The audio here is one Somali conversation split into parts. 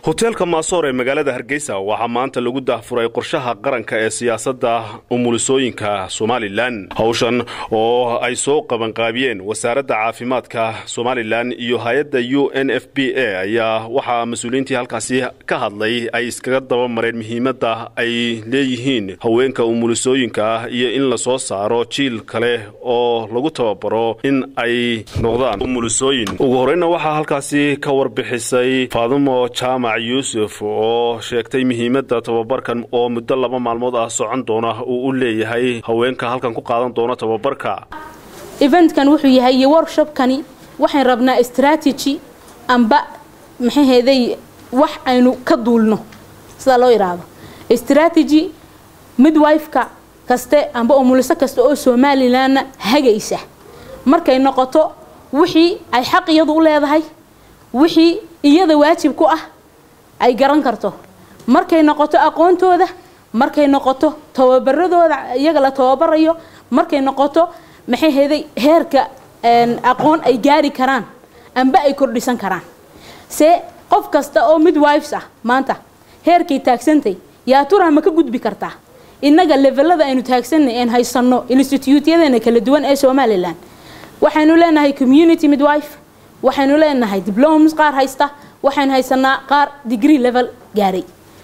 hoteelka maasoor ee magaalada hargeysa waxaa maanta lagu daahfuray qorshaha qaranka ee siyaasadda umulisooyinka somalilan hawshan oo ay soo qabanqaabiyeen wasaaradda caafimaadka somalilan iyo hay-adda u n f b a ayaa waxaa mas-uuliyiintii halkaasi ka hadlay ay iskaga daba mareen muhiimadda ay leeyihiin haweenka umulisooyinka ah iyo in la soo saaro jiil kale oo lagu tababaro in ay noqdaan umulisooyin ugu horeyna waxaa halkaasi ka warbixisay faadumo jaamac yuusuf oo sheegtay muhiimadda tababarkan oo muddo laba maalmood ah socon doona uu u leeyahay haweenka halkan ku qaadan doona tababarka eventkan wuxuu yahay iyo workshopkani waxaan rabnaa strategy amba maxaheeday wax aynu ka duulno sidaa loo yidhaahdo strategy midwifeka kaste amba umuliso kasta oo somalilanna hagaysa markay noqoto wixii ay xaq iyadu u leedahay wixii iyada waajib ku ah ay garan karto markay noqoto aqoontooda markay noqoto tababaradooda iyaga la tababarayo markay noqoto maxay heeday heerka aqoon ay gaari karaan amba ay kordhisan karaan se qof kasta oo midwifes ah maanta heerkay taagsantay yaa turah ma ka gudbi kartaa innaga levelada aynu taagsanay een haysanno instituutyadana kala duwan ee somalilan waxaynu leenahay community midwife waxaynu leenahay diblomas qaar haysta waxaynu haysanaa qaar degree level gaaray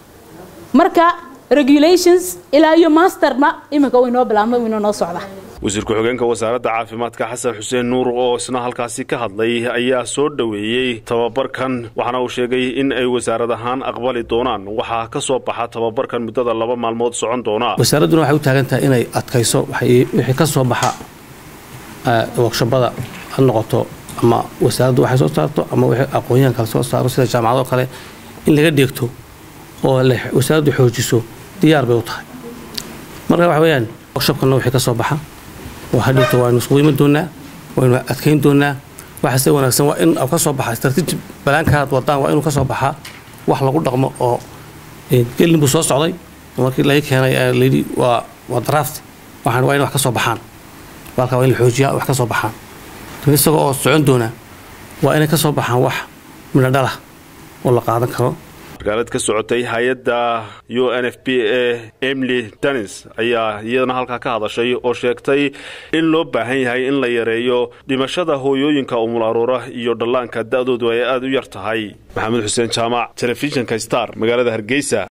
marka regulations ilaa iyo masterna iminka uu inoo bilaabmay uu inoo socda wasiir ku-xigeenka wasaaradda caafimaadka xasan xuseen nuur oo isna halkaasi ka hadlay ayaa soo dhoweeyey tababarkan waxaana uu sheegay in ay wasaarad ahaan aqbali doonaan waxaa ka soo baxa tababarkan muddada laba maalmood socon doona wasaaradduna waxay u taagan tahay inay adkayso wixii ka soo baxa workshabada ha noqoto ama wasaaraddu waxay soo saarto ama wixii aqoonyahan kale soo saaro sida jaamacado kale in laga dheegto oo wasaaraddu xoojiso diyaar bay u tahay marka waxa weeyaan workshabkana wixii ka soo baxa oo hadhowta waaynu iskugu iman doonaa waynu adkayn doonaa waxaase wanaagsan waa in ka soo baxa strateji balaankaad wadaan waa inuu ka soo baxaa wax lagu dhaqmo oo gelin buu soo socday markii laga keenay layidhi waa waa draft waxaan waa in wax ka soo baxaan walka waa in la xoojiyaa wax ka soo baxaan isagoo oo socon doona waa inay ka soo baxaan wax midho dhalah oo la qaadan karo magaalad ka socotay hay-adda u n f b a emily danis ayaa iyadana halkaa ka hadashay oo sheegtay in loo baahan yahay in la yareeyo dhimashada hooyooyinka umul aruura iyo dhallaanka da-doodu ay aada u yar tahay maxamed xuseen jaamac telefishinka star magaalada hargeysa